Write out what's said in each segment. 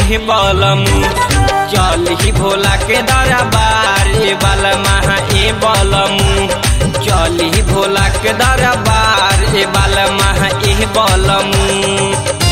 एह बलमू चली भोला के दरबार ए बलमा ए बलमू चली भोला के दरबार ए बलमा एह बलमू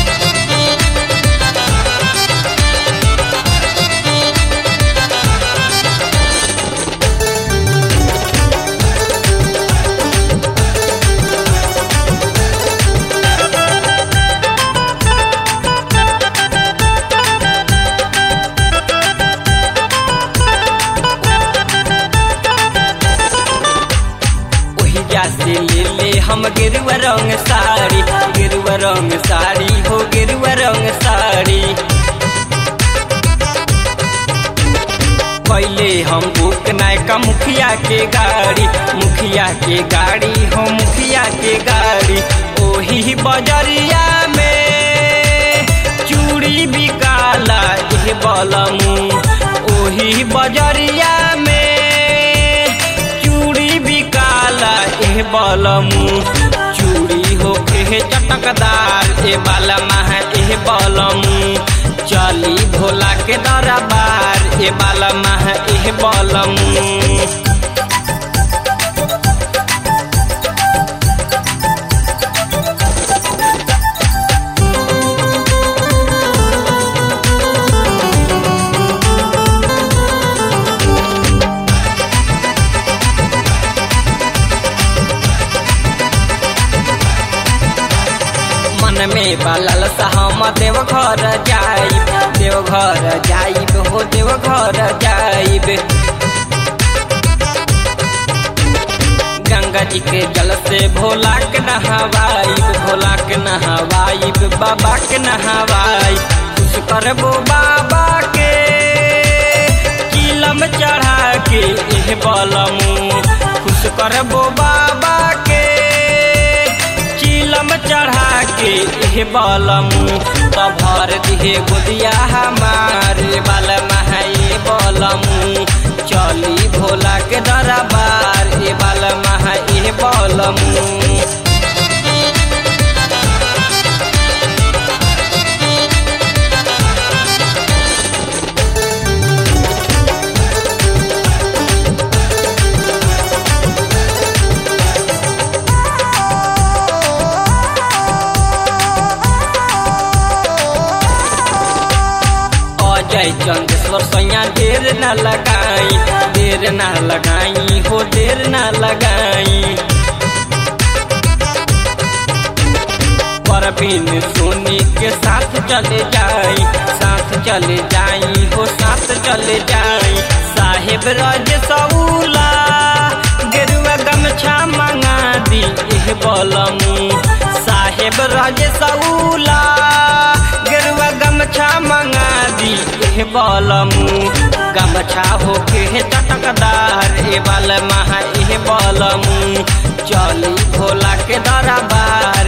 ओहिजा से ले ले हम गेरुआ रंग साड़ी गेरुआ रंग साड़ी हो गेरुआ रंग साड़ी पहले हम बुक नायका मुखिया के गाड़ी मुखिया के गाड़ी हो मुखिया के गाड़ी ओही बजरिया में चूड़ी बिकाला एह बलमू ओही बजरिया में चूड़ी बिकाला एह बलमू चूड़ी होके चटकदार ए बालमा एह बलमू चली भोला के दरबार ए बालमा एह बलमू मन में बलल हम देव घर जाइब देव घर जाइब हो देव घर जाइब गंगा जी के जल से भोला के नहवाइब भोला के नहवाइब बाबा के नहवाइब खुश करबो बाबा के किलम चढ़ा के एह बलमू खुश करबो बाबा के चिलम चढ़ा के एह बलमू त भर दिहे गोदिया हमारे बलमा ए बलमू चली भोला के दरबार ए बलमा ए बलमू अजय चंदेश्वर सैया देर न लगाई देर न लगाई हो देर न लगाई परवीन सोनी के साथ चले जाई साथ चले जाई हो साथ चले जाई साहेब रज सऊला गेरुआ गमछा मंगा दी एह बलमू साहेब रज सऊला गेरुआ गमछा मंगा दी एह बलमू गमछा होके चटकदार ए बलमा एह बलमू चली भोला के दरबार